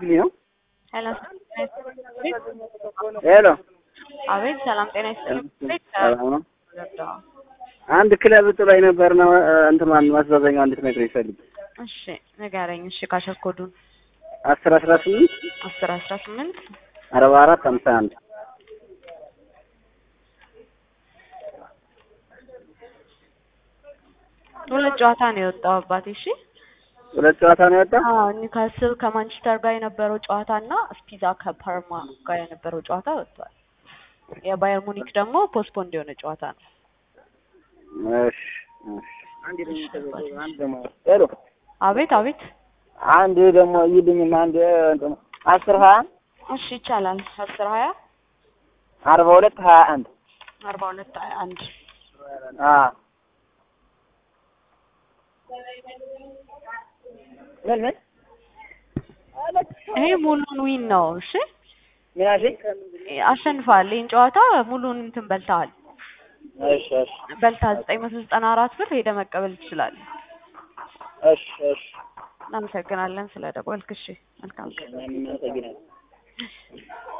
ልትልክልኝ ነው? ሄሎ ሄሎ አቤት፣ ሰላም ጤና ይስጥልኝ። ሰላም ነው። አንድ ክለብ ጥሎኝ ነበር ነው እንትን ማን ማስዛዘኛው እንድትነግረኝ ፈልግ። እሺ ንገረኝ። እሺ ካሸኮዱን አስር አስራ ስምንት አስር አስራ ስምንት አርባ አራት ሀምሳ አንድ ሁለት ጨዋታ ነው የወጣው አባቴ። እሺ ሁለት ጨዋታ ነው የወጣ። አዎ ኒውካስል ከማንቸስተር ጋር የነበረው ጨዋታ እና ስፒዛ ከፓርማ ጋር የነበረው ጨዋታ ወጥቷል። የባየር ሙኒክ ደግሞ ፖስትፖንድ የሆነ ጨዋታ ነው። እሺ እሺ። አንድ ደግሞ ሄሎ አቤት አቤት። አንድ ደግሞ ይልኝም አንድ እንትን አስር ሀያ እሺ ይቻላል። አስር ሀያ አርባ ሁለት ሀያ አንድ አርባ ሁለት ሀያ አንድ አዎ ምን ምን ይሄ ሙሉን ዊን ነው። እሺ ምን አልሽኝ? አሸንፋል። ይህን ጨዋታ ሙሉን እንትን በልተሃል። እሺ እሺ በልታ ዘጠኝ መቶ ዘጠና አራት ብር ሄደህ መቀበል ትችላለህ። እሺ እሺ እናመሰግናለን ስለ ደወልክ። እሺ መልካም ቀን። እናመሰግናለን።